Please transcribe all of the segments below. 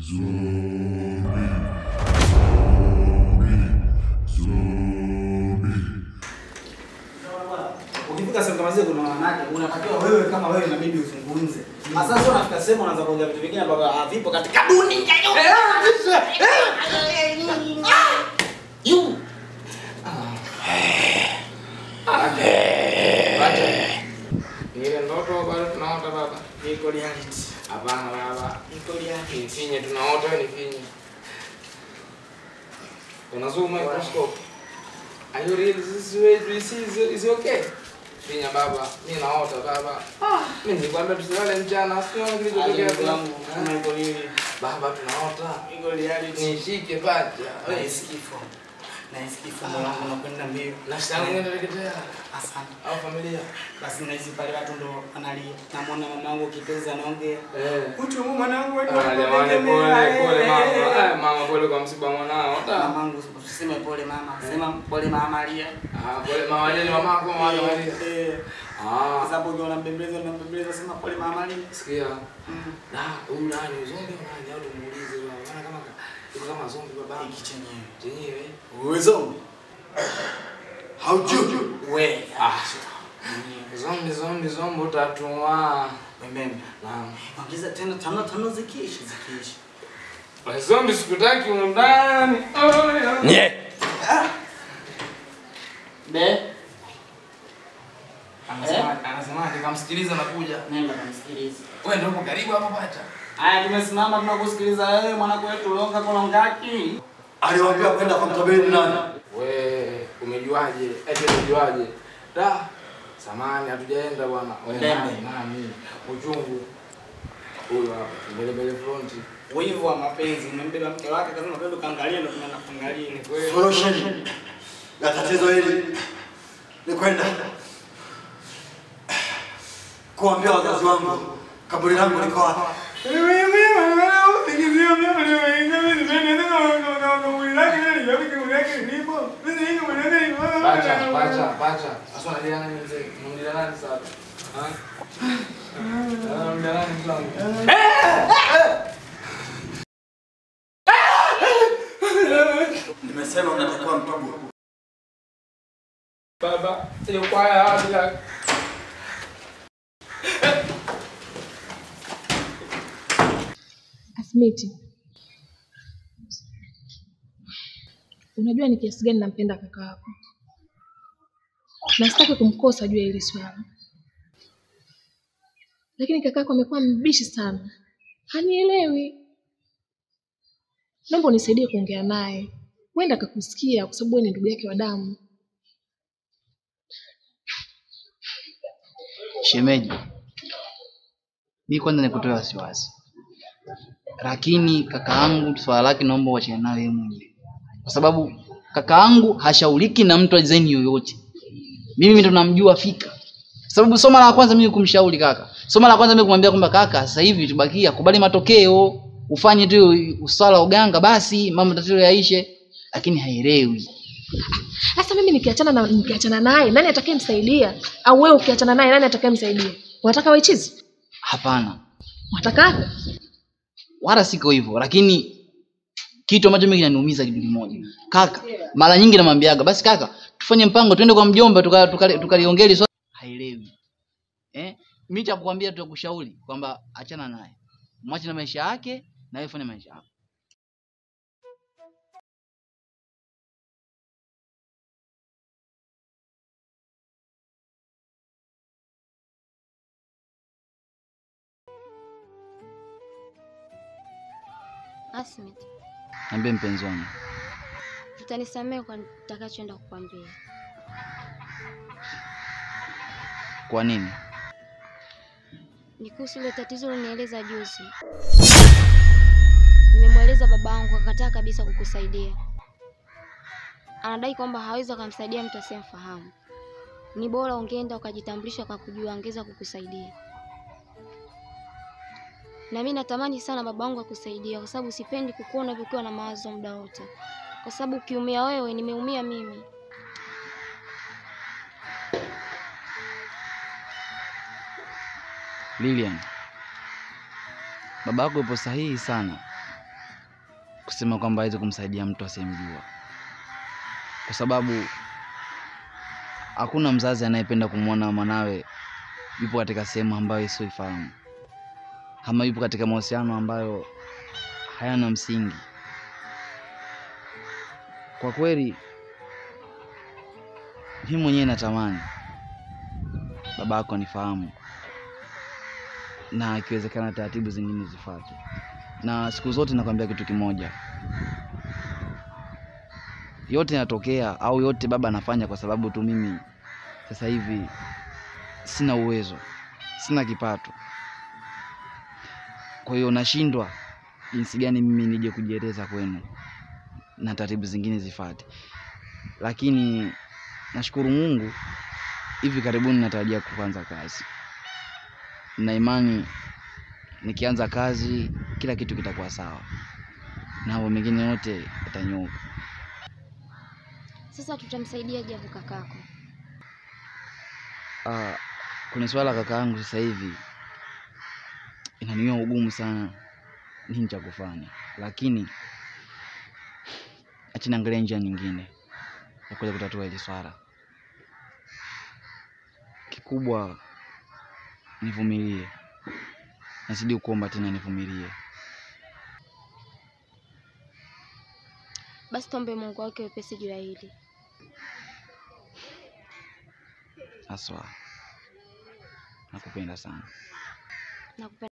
Ukifika sehemu kama zile kuna wanawake, unatakiwa wewe kama wewe inabidi uzungumze. Sasa sio unafika sehemu unaanza kuongea vitu vingine ambavyo havipo katika dunia. You. Ile ndoto bado tunaota baba. Iko reality. Hapana baba. Iko reality. Nifinye tunaota wewe nifinye. Una zoom microscope. Are you real? Is this way you see is, is okay? Finya baba. Mimi naota baba. Ah, mimi nilikwambia tusilale mchana. Sio kilichotokea Ndugu tu. yangu, kama iko nini? Baba tunaota. Iko reality. Nishike pacha. Nahisi kifo. Nahisi kifo moyo wangu unakwenda mbio. Nafsi yangu inateketea. Asante. Au familia. Basi nahisi pale watu ndo analia. Namwona mama yangu kipenzi anaongea. Eh. Utu mwanangu wetu. Ah, jamani pole pole mama. Ah, mama pole kwa msiba mwanao. Ah. Mamangu usiseme pole mama. Sema pole mama Maria. Ah, pole mama yeye mama yako mama Maria. Eh. Ah. Kwa sababu ukiwa unambembeleza unambembeleza sema pole mama Maria. Sikia. Mm. Na huyu nani zombi au nani au tumuulize baba. Maana kama iko kama zombi baba. Hiki chenyewe. Chenyewe. Uwezo. Hauju. We. Ah. Zombi zombi zombi utatua. Wembembe. Naam. Ongeza tena tano tano zikiishi zikiishi. Wa zombi sikutaki undani. Oh, yeah. Nye. Be. Anasema anasema nikamsikiliza nakuja. Nenda kamsikilize. Wewe ndio uko karibu hapo pacha. Haya tumesimama tunakusikiliza wewe mwanangu wetu longa kolongaki. Aliwaambia kwenda kwa mtabeni nani? We, umejuaje? Eti umejuaje? Da, samani hatujaenda bwana. We Ndembe. nani? Nani? Uchungu. Huyo hapa, mbele mbele fronti. Wivu wa mapenzi umembeba mke wake kasema twende kaangalia ndo tunaenda kuangalia. Ni kweli. Solution ya tatizo hili ni kwenda kuambia wazazi wangu kaburi langu liko wapi. Pacha, pacha, pacha. Sasa unalia nani mzee? Unalia nani sasa? Ha? Ah, unalia nani mzangu? Nimesema unatakiwa mtubu. Baba, hiyo kwaya wapi la? Asmiti, unajua ni kiasi gani nampenda kaka yako na sitaki kumkosa juu ya hili swala, lakini kaka yako amekuwa mbishi sana, hanielewi. Naomba unisaidie kuongea naye, huenda akakusikia, kwa sababu wewe ni ndugu yake wa damu. Shemeji, mi kwanza nikutoe wasiwasi, lakini kaka yangu swala lake naomba uachane nayo yeye mwenyewe, kwa sababu kaka yangu hashauriki na mtu azaini yoyote. Mimi ndo namjua fika, sababu soma la kwanza mimi kumshauri kaka, soma la kwanza mimi kumwambia kwamba kaka, sasa hivi tubakia kubali matokeo, ufanye tu usala uganga, basi mambo tatizo yaishe, lakini haelewi. Sasa mimi nikiachana na nikiachana naye, nani atakayemsaidia? Au wewe ukiachana naye, nani atakayemsaidia? Unataka waichizi? Hapana, Unataka afe? wala siko hivyo, lakini kitu ambacho mimi kinaniumiza kitu kimoja kaka, mara nyingi namwambiaga basi kaka, tufanye mpango tuende kwa mjomba tukaliongea tuka, tuka tukaliongea swala. Haelewi eh, mimi cha kukwambia tu kushauri kwamba achana naye, mwache na maisha yake na wewe fanya maisha yako. Asmit, Niambie mpenzi wangu, utanisamehe kwa nitakachoenda kukwambia. kwa nini? Ni kuhusu ile tatizo ulinieleza juzi. Nimemweleza babangu akakataa kabisa kukusaidia. Anadai kwamba hawezi akamsaidia mtu asiyemfahamu. Ni bora ungeenda ukajitambulisha akakujua, angeweza kukusaidia. Na mimi natamani sana babangu akusaidia, kwa sababu sipendi kukuona ukiwa na mawazo muda wote, kwa sababu ukiumia wewe, nimeumia mimi. Lilian, baba yako yupo sahihi sana kusema kwamba aweze kumsaidia mtu asiyemjua, kwa sababu hakuna mzazi anayependa kumwona mwanawe yupo katika sehemu ambayo isioifahamu ama yupo katika mahusiano ambayo hayana msingi. Kwa kweli, mimi mwenyewe natamani baba yako anifahamu na ikiwezekana taratibu zingine zifuate, na siku zote nakwambia kitu kimoja, yote yanatokea au yote baba anafanya kwa sababu tu mimi sasa hivi sina uwezo, sina kipato. Kwa hiyo nashindwa jinsi gani mimi nije kujieleza kwenu na taratibu zingine zifuate, lakini nashukuru Mungu, hivi karibuni natarajia kuanza kazi na imani nikianza kazi kila kitu kitakuwa sawa na mambo mengine yote yatanyooka. Sasa tutamsaidia javu kakako. Ah, kwenye swala la kaka yangu sasa hivi inaniwia ugumu sana nini cha kufanya, lakini acha niangalia njia nyingine ya kuweza kutatua hili swala. Kikubwa nivumilie, nazidi kuomba tena nivumilie. Basi tuombe Mungu wake wepesi juu ya hili. Haswa nakupenda sana. Nakupenda.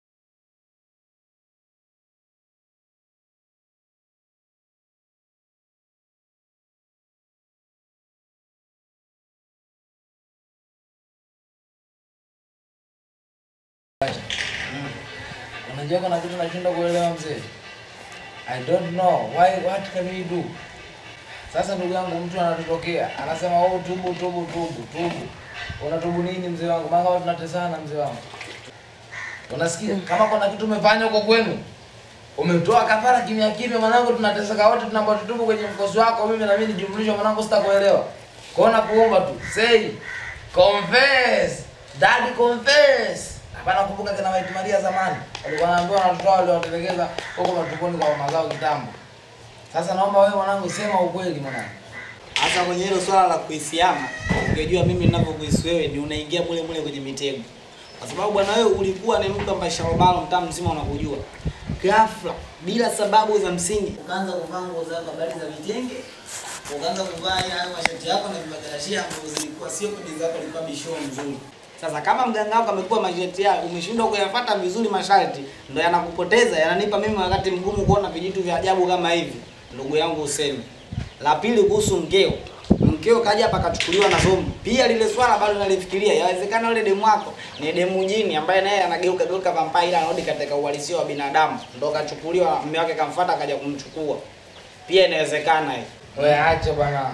Unajua kuna kitu nashindwa kuelewa mzee. I don't know why what can we do? Sasa ndugu yangu mtu anatutokea anasema oh, tubu tubu tubu tubu. Unatubu nini mzee wangu? Maana watu tunatesana mzee wangu. Unasikia? Kama kuna kitu umefanya huko kwenu umetoa kafara kimya kimya, mwanangu, tunateseka wote, tunaomba tutubu kwenye mkosi wako, mimi na mimi nijumlishe, mwanangu, sitakuelewa. Kwa hiyo nakuomba tu say confess, daddy confess. Hapana, kumbuka kina White Maria zamani walikuwa wanaambiwa na watoto wao waliwatelekeza huko matumboni kwa mama zao kitambo. Sasa naomba wewe mwanangu, sema ukweli mwanangu. Hasa kwenye hilo swala la kuhisiana, ungejua mimi ninavyokuhisi wewe ni unaingia mule mule kwenye mitego. Kwa sababu bwana wewe ulikuwa ni mtu ambaye sharobalo mtaa mzima unakujua. Ghafla bila sababu za msingi ukaanza kuvaa nguo zako habari za vitenge, ukaanza kuvaa hayo mashati yako na vimakarashia ambazo zilikuwa sio kodi zako, ilikuwa bishoo mzuri. Sasa kama mganga wako amekuwa mashati yako, umeshindwa kuyafuata vizuri masharti, ndo yanakupoteza, yananipa mimi wakati mgumu kuona vijitu vya ajabu kama hivi. Ndugu yangu useme. La pili kuhusu mkeo. Mkeo kaja hapa akachukuliwa na zombi. Pia lile swala bado nalifikiria. Yawezekana yule demu wako ni demu jini ambaye naye anageuka geuka vampire ila anarudi katika uhalisia wa binadamu. Ndo kachukuliwa mume wake kamfuata akaja kumchukua. Pia inawezekana hiyo. Wewe acha bwana.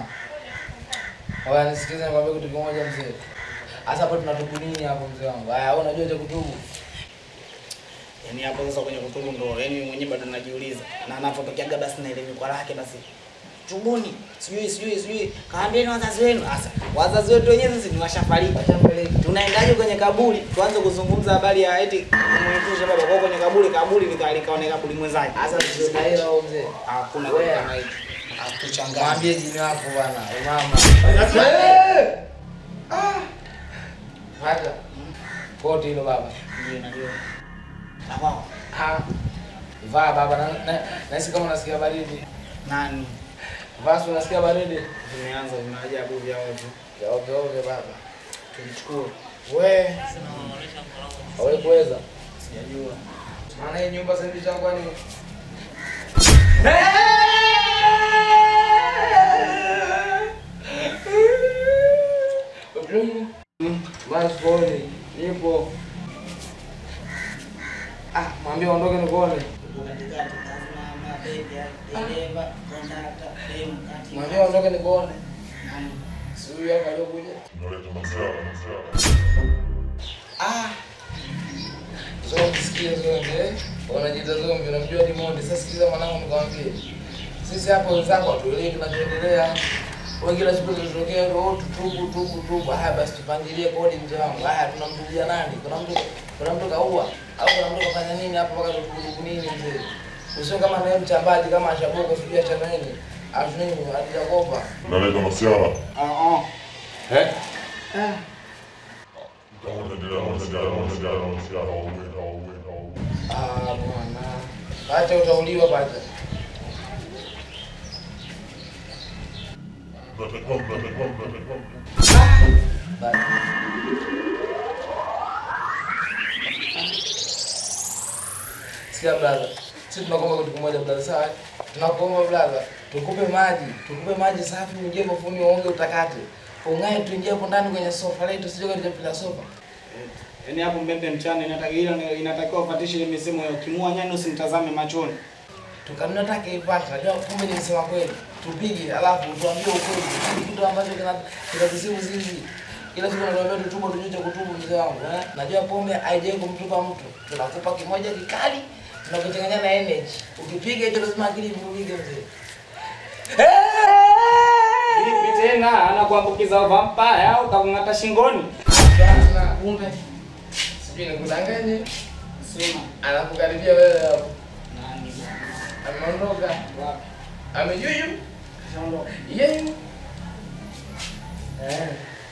Wewe nisikize nikwambie kitu kimoja mzee. Sasa hapo tunatubu nini hapo mzee wangu? Haya, wewe unajua cha kutubu. Yaani hapo sasa kwenye kutubu ndo yaani mimi mwenyewe bado najiuliza. Na anapotokea basi na ile mikwa lake basi tubuni sijui sijui sijui kaambieni wazazi wenu sasa wazazi wetu wenyewe sisi ni washafariki tunaendaje kwenye kaburi tuanze kuzungumza habari ya eti kumwitusha baba kwa kwenye kaburi kaburi lika- likaone kaburi mwenzake Sasa sio na hela wewe mzee. hakuna Wewe. kitu kama hicho atuchanganye Mwambie jini wako bwana, umama. Eh! Ah! Hata koti hilo baba. ndio najua na wao Ah. Vaa baba na na- nahisi kama unasikia baridi. nani Vaa si unasikia baridi. vimeanza vinaajabu vya watu Ovyo ovyo baba. tulichukua We, hawe kuweza. sijajua Maana hii nyumba sasa hivi itakuwa ni Basi pole, nipo. Ah, mwambie aondoke nikuone. Tuko katikati kasimama bega dereva kondakta demu kati Mwambie aondoke nikuone. nani Si huyu hapa aliokuja. Ah. Zombi sikia zombi eh. Wanajiita zombi, unamjua Diamond. Sasa sikiza mwanangu nikwambie. Sisi hapa wenzako hatuelewi kinachoendelea. Wewe kila siku tunatokea roho tutubu tubu tubu. Haya basi tupangilie kodi mzee wangu. Haya tunamtubia nani? Kuna mtu kuna mtu kaua au kuna mtu kafanya nini hapa mpaka tutubu nini mzee? Usio kama naye mchambaji kama ashaboka sijui achana nini. Afu nini alijakopa. Naleta masiara. Ah, ah. Eh? Ah, bwana. Acha utauliwa bata. Sikia blaza, sisi tunakuomba kitu kimoja blaza, sawa? Tunakuomba blaza, tukupe maji, tukupe maji safi, uingie bafuni uoge utakate. Ung'ae tuingie hapo ndani kwenye sofa letu, sije katika pila sofa. Yaani hapo mbembe mchana inatakiwa inatakiwa ufatishe ile misemo ya ukimua nyani usimtazame machoni. Tukanunua taka ipata, najua kumbe nilisema kweli. Tupige alafu tuambie ukweli. Hiki kitu ambacho kina kinatusibu sisi. Kila siku natuambia tutubu tunyuche kutubu mzee wangu, eh? Najua pombe haijai kumtupa mtu. Tunakupa kimoja kikali, tunakuchanganya na energy. Ukipiga hicho lazima akili ivurugike mzee. Vipi tena anakuambukiza vampire au kakung'ata shingoni? Sasa kumbe sijui nikudanganye, Sema anakukaribia wewe hapo. nani? Ameondoka. Wapi? Amejuju. Shaondoka. Yeye. Eh.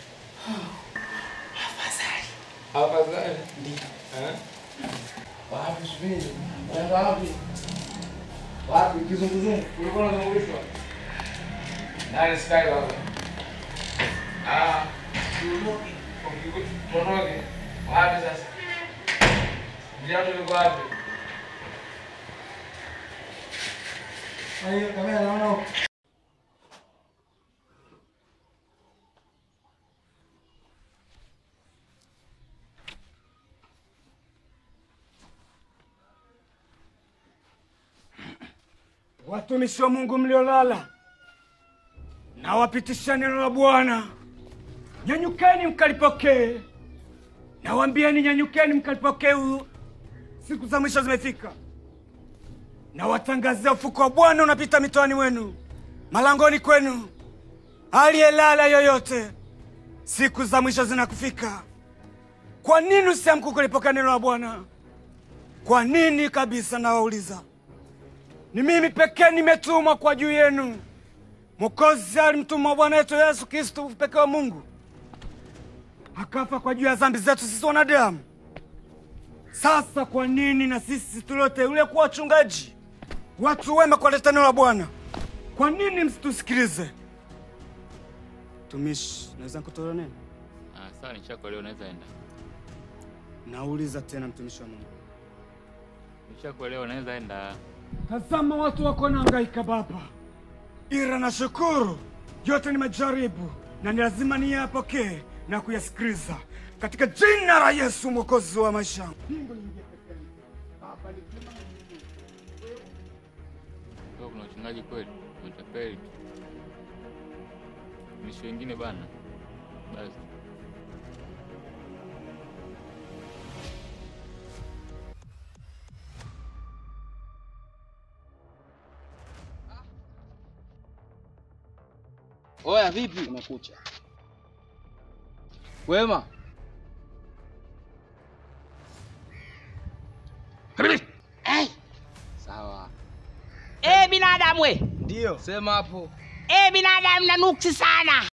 Afadhali. Ndio. Eh? Wapi subiri? Unaenda wapi? Wapi kizunguzungu? Ulikuwa unazungushwa. Nani sky baba? Ah, tuondoke. Tuondoke. Wapi sasa? Viatu viko wapi? Hayo kamera naona huko. Watumishi wa Mungu mliolala, nawapitisha neno la Bwana. Nyanyukeni mkalipokee, nawaambieni nyanyukeni mkalipokee. u- Siku za mwisho zimefika. Nawatangazia ufuko wa Bwana unapita mitoani mwenu, malangoni kwenu. Aliyelala yoyote, siku za mwisho zinakufika. Kwa nini usiamke kulipokea neno la Bwana? Kwa nini kabisa, nawauliza. Ni mimi pekee nimetumwa kwa juu yenu. Mwokozi alimtuma Bwana wetu Yesu Kristo, pekee wa Mungu, akafa kwa juu ya dhambi zetu sisi wanadamu. Sasa kwa nini na sisi tulioteuliwa kuwa wachungaji, watu wema, kuwaleta neno la Bwana, kwa nini msitusikilize? Tumishi, naweza kutoa neno? Ah, sawa nishakuelewa, unaweza enda. Nauliza tena, mtumishi wa Mungu. Nishakuelewa, unaweza enda. Tazama watu wako wanahangaika Baba, ila nashukuru yote ni majaribu na ni lazima niyapokee na kuyasikiliza katika jina la Yesu mwokozi wa maisha yangu. Kwa kuna uchungaji kweli, utapeli tu. Mishi wengine bana. Basi. Oya, vipi? Umekucha wema? Sawa, Eh, binadamu we. ndio sema hapo. Eh, binadamu na nuksi sana.